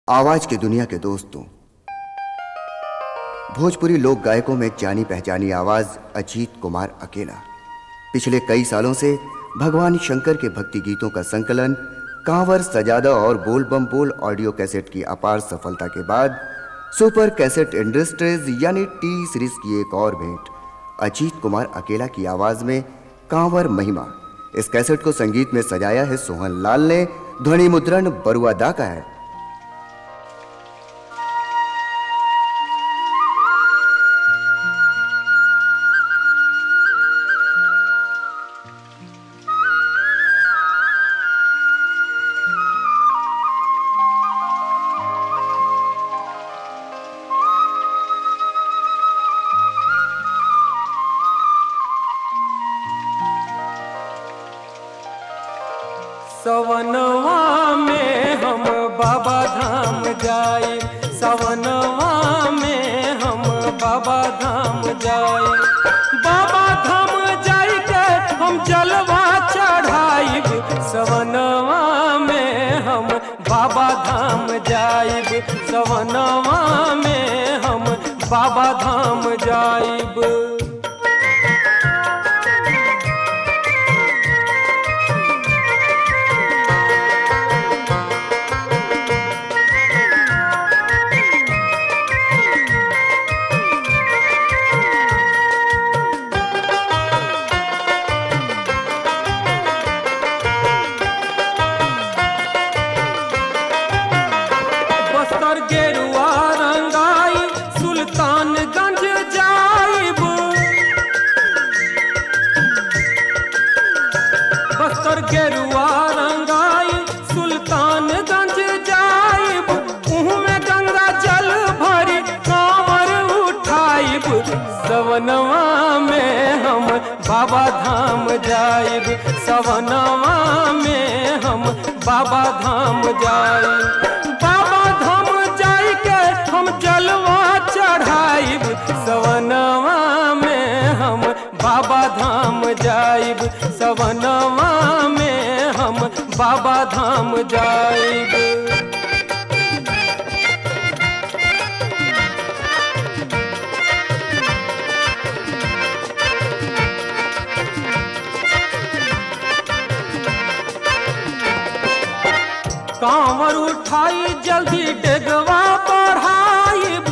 आवाज की दुनिया के दोस्तों भोजपुरी लोक गायकों में जानी पहचानी आवाज अजीत कुमार अकेला पिछले कई सालों से भगवान शंकर के भक्ति गीतों का संकलन कांवर सजादा और बोल बम बोल ऑडियो कैसेट की अपार सफलता के बाद सुपर कैसेट इंडस्ट्रीज यानी टी सीरीज की एक और भेंट अजीत कुमार अकेला की आवाज में कांवर महिमा इस कैसेट को संगीत में सजाया है सोहन लाल ने ध्वनि मुद्रण बरुआ दा का है सवनवा में हम बाबा धाम जाए सवनवा में हम बाबा धाम जाए बाबा धाम जाए के हम जलवा चढ़ाइब सवनवा में हम बाबा धाम जाइब सवनवा में हम बाबा धाम जाइब बस्तर गेरुआ रंगाई सुल्तानगंज जाइब बस्तर गेरुआ रंगाई सुल्तानगंज जाइब उहू में गंगा जल भरी कांवर उठाइब सवनवा में हम बाबा धाम जाइब सवनवा में हम बाबा धाम जाइब बाबा धाम जाई के हम जलवा चढ़ाइब सवनवा में हम बाबा धाम जाइब सवनवा में हम बाबा धाम जाइब कांवर उठाई जल्दी डेगवा बढ़ाइब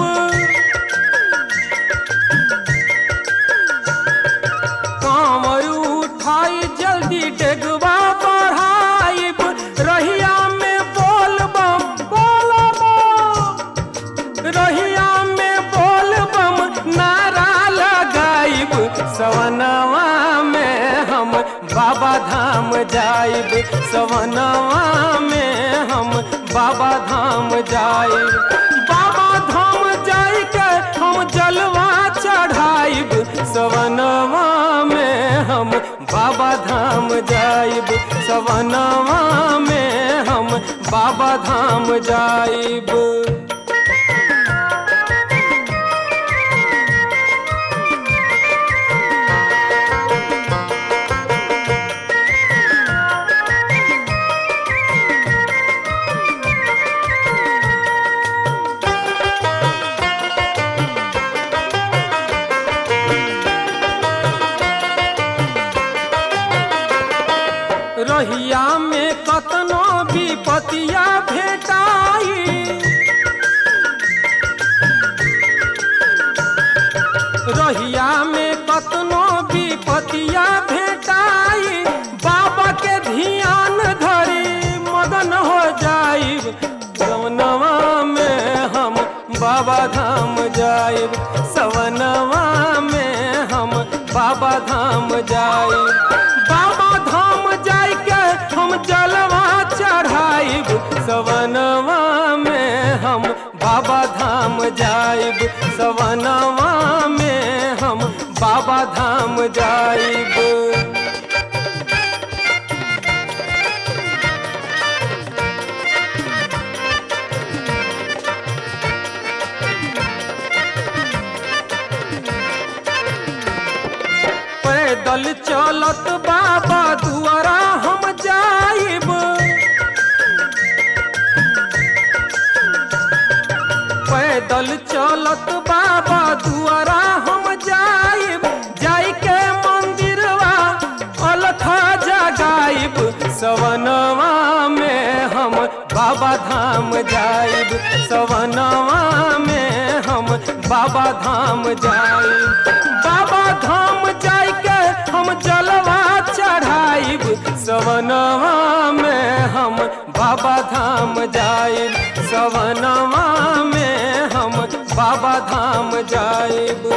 कांवर उठाई जल्दी डेगवा बढ़ाइब रहिया में बोल बम बोल बम रहिया में बोल बम नारा लगाइब सवनवा में हम बाबा धाम जाइब सवनवा में हम बाबा धाम जाइब बाबा धाम जाई के हम जलवा चढ़ाइब सवनवा में हम बाबा धाम जाइब सवनवा में हम बाबा धाम जाइब रहिया में कतनो विपतिया भेटाई रहिया में कतनो विपतिया भेटाई बाबा के ध्यान धरी मदन हो जाइब सवनवा में हम बाबा धाम जाइब सवनवा में हम बाबा धाम जाइब बाबा धाम जाय के हम जलवा चढ़ाइब सवनवा में हम बाबा धाम जाइब सवनवा में हम बाबा धाम जाइब पैदल चलत बाबा दुआरा हम जाइब पैदल चलत बाबा दुआरा हम जाइब जाई के मंदिरवा अलखा जगाइब सवनवा में हम बाबा धाम जाइब सवनवा में हम बाबा धाम जाइब बाबा धाम जाई के हम जलवा चढ़ाइब सवनवा में हम बाबा धाम जाइब सवनवा में हम बाबा धाम जाइब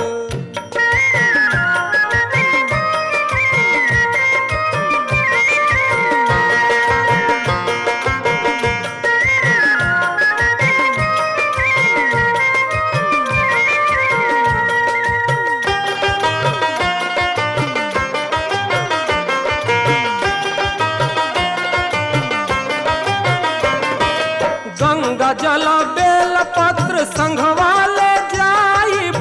गंगा जल बेल पत्र संघवा ले जाइब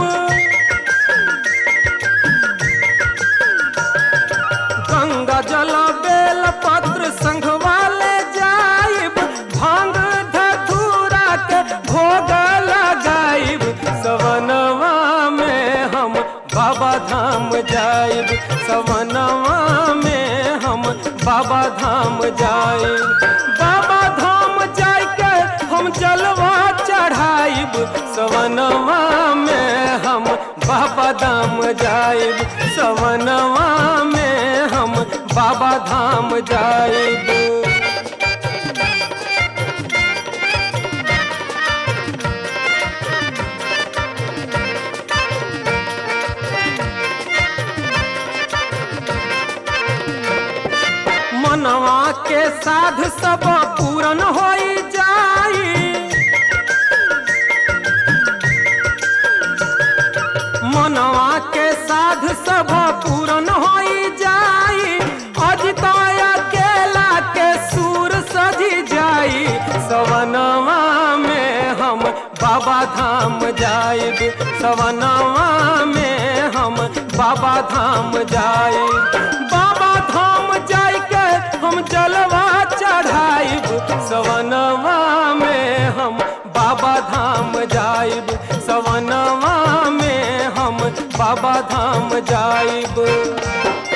गंगा जल बेल पत्र संघवा ले जाइब भांग धतूरा के भोग लगाइब सवनवा में हम बाबा धाम जाइब सवनवा में हम बाबा धाम जाइब बाबा धाम जाय के हम जलवा चढ़ाइब सवनवा में हम बाबा धाम जाइब सवनवा में हम बाबा धाम जाइब मनवा के साध सब पूरन होई जाई मनवा के साध सब पूरन होई जाई अजताया केला के सूर सजी जाई सवनवा में हम बाबा धाम जाइब सवनवा में हम बाबा धाम जाइब बाबा धाम जाय के हम जलवा चढ़ाइब सवनवा में हम बाबा धाम जाइब सवनवा में हम बाबा धाम जाइब